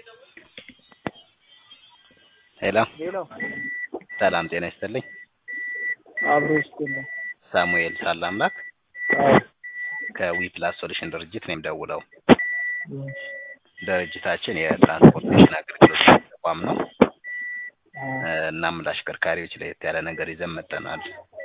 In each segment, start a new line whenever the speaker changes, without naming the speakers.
ሄሎ
ሄሎ
ሰላም ጤና ይስጥልኝ።
አብሮ ይስጥልኝ።
ሳሙኤል ሳላምላክ
አዎ
ከዊ ፕላስ ሶሉሽን ድርጅት ነው የምደውለው።
እሺ፣
ድርጅታችን የትራንስፖርቴሽን አገልግሎት ተቋም ነው።
አዎ
እ፣ እናም ለአሽከርካሪዎች ለየት ያለ ነገር ይዘን መጥተናል።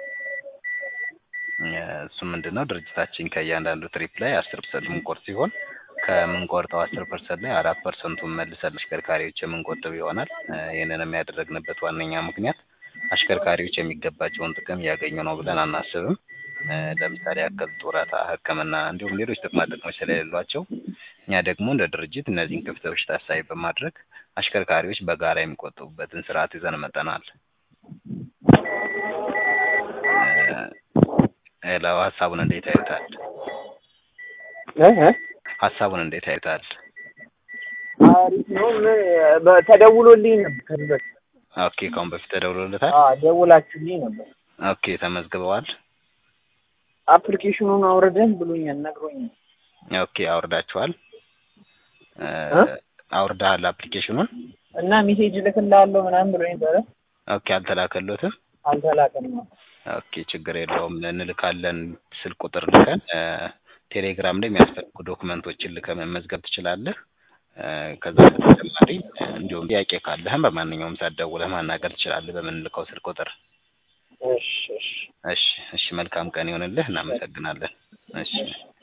እ፣ እሱ ምንድን ነው ድርጅታችን ከእያንዳንዱ ትሪፕ ላይ አስር ፐርሰንት የምንቆርጥ ሲሆን ከምንቆርጠው አስር ፐርሰንት ላይ አራት ፐርሰንቱን መልሰን አሽከርካሪዎች የምንቆጥብ ይሆናል። እ፣ ይህንንም ያደረግንበት ዋነኛ ምክንያት አሽከርካሪዎች የሚገባቸውን ጥቅም እያገኙ ነው ብለን አናስብም። እ፣ ለምሳሌ ያክል ጡረታ፣ ሕክምና እንዲሁም ሌሎች ጥቅማ ጥቅሞች ስለሌሏቸው እኛ ደግሞ እንደ ድርጅት እነዚህን ክፍተቶች ታሳቢ በማድረግ አሽከርካሪዎች በጋራ የሚቆጥቡበትን ስርዓት ይዘን መጠናል። ሌላው ሀሳቡን እንዴት ያዩታል?
እ እ
ሀሳቡን እንዴት ያዩታል?
አሪፍ ነው። ምን በ- ተደውሎልኝ ነበር ከዚህ በፊት።
ኦኬ ከአሁን በፊት ተደውሎለታል?
አዎ ደውላችሁልኝ ነበር።
ኦኬ ተመዝግበዋል?
አፕሊኬሽኑን አውርደን ብሎኛል፣ ነግሮኛል።
ኦኬ አውርዳችኋል? እ፣
እ?
አውርደሃል አፕሊኬሽኑን?
እና ሜሴጅ እልክልሃለሁ ምናምን ብሎኝ ነበረ።
ኦኬ አልተላከሎትም?
አልተላከም ነው።
ኦኬ ችግር የለውም እንልካለን። ስልክ ቁጥር ልከን እ፣ ቴሌግራም ላይ የሚያስፈልጉ ዶክመንቶችን ልከህ መመዝገብ ትችላለህ። እ፣ ከዛ በተጨማሪ እ፣ እንዲሁም ጥያቄ ካለህም በማንኛውም ሰዓት ደውለህ ማናገር ትችላለህ በምንልከው ስልክ ቁጥር።
እሺ እሺ
እሺ እሺ መልካም ቀን ይሆንልህ። እናመሰግናለን። እሺ